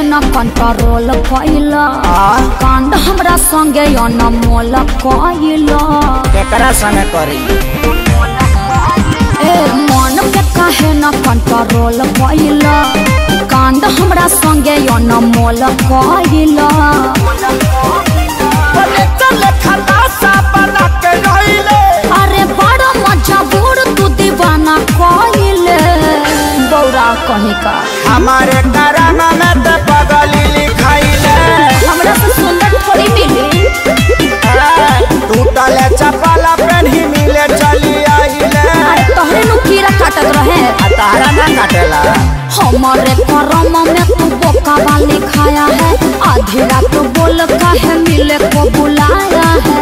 न कंट्रोल कैला कांड हमरा संगे अनमोल कैला केकरा संगे करी ए मन के काहे न कंट्रोल कैला कांड हमरा संगे अनमोल कैला बोले चले खलासा बना के रहिले अरे बड़ा मजा बूढ़ तू दीवाना कैले बौरा कहीं का हमारे कराना में ते पगली लिखाइले हमरा से सुंदर थोड़ी मिली टूटले चपला पेन्ही मिले चली आइले अरे तोहरे नु कीड़ा काटत रहे आ तारा ना काटेला हमारे करम में तू बोका वाली खाया है आधी रात बोल काहे मिले को बुलाया है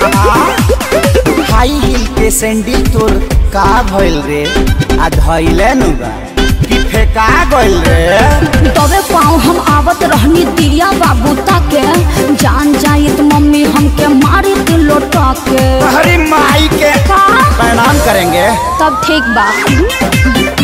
हाई हिल के सैंडल तोर का भइल रे आ धइले नु बा कि फेका गइल रे तबे पाँव हम आवत रहनी दिया बाबू ताके जान जाइत मम्मी हमके मारी थी लोटा के हरी माई के का प्रणाम करेंगे तब ठीक बा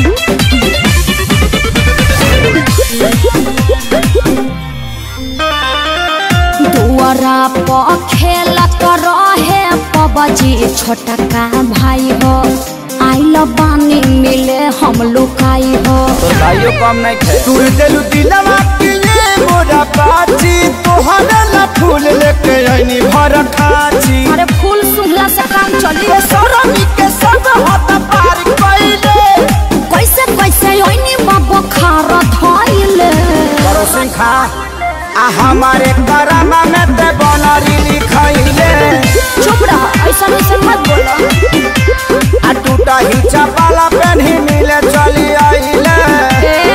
दुआरा पर खेलत रहे पबजी छोटा का भाई हो आइल बानी मिले हम लुकाई हो तो भाइयों कम नहीं खे तूर देलु दिलवा के ये मोरा बाची तोहरे ला फूल लेके आईनी भर खाची अरे फूल सुंघला से काम चली ये सरमी के सब हाथ पार कइले कैसे कैसे ओइनी बाबा खारा धइले करो सिंह खा आ हमारे करामा में ते बनरी लिखाइले चुप रह ऐसा ऐसा मत बोलो आ टूटा ही चपाला पेन्ही मिले चली आइले ए?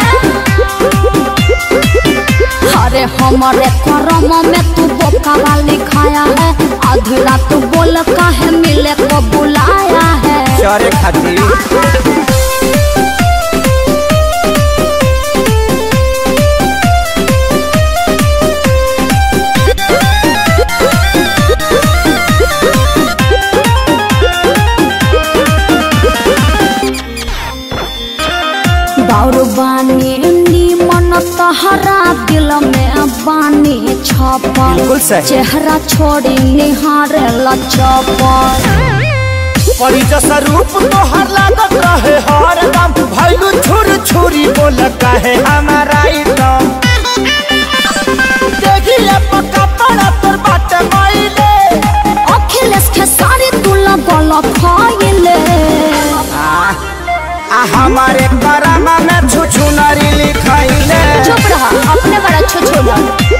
अरे हमारे करम में तू बोका वाली खाया है अधूरा तू बोल काहे मिले को बुलाया है चरे खातिर बाउर बानी मन तहरा दिल में बानी छपल बिल्कुल सही। चेहरा छोड़ी निहारे लचपल परी जैसा रूप तोहर लागत रहे हर दम भैलू छुर छुरी बोल कहे हमारा एकदम देखिए पक्का पड़ा तोर बाटे माइले अखिलेश के सारी तू लगल फैले आ, आ हमारे करामा में छुछु नारी लिखाइले चुप रहा अपने बड़ा छुछुला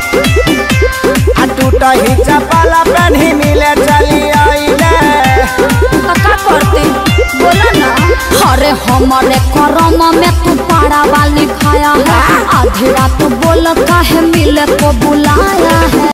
आ टूटा ही चपाला पेन्ही मिले चली आइले का करते बोला ना अरे हमारे करम में तू पारा वाली खाया है आधी रात बोल काहे मिले को बुलाया है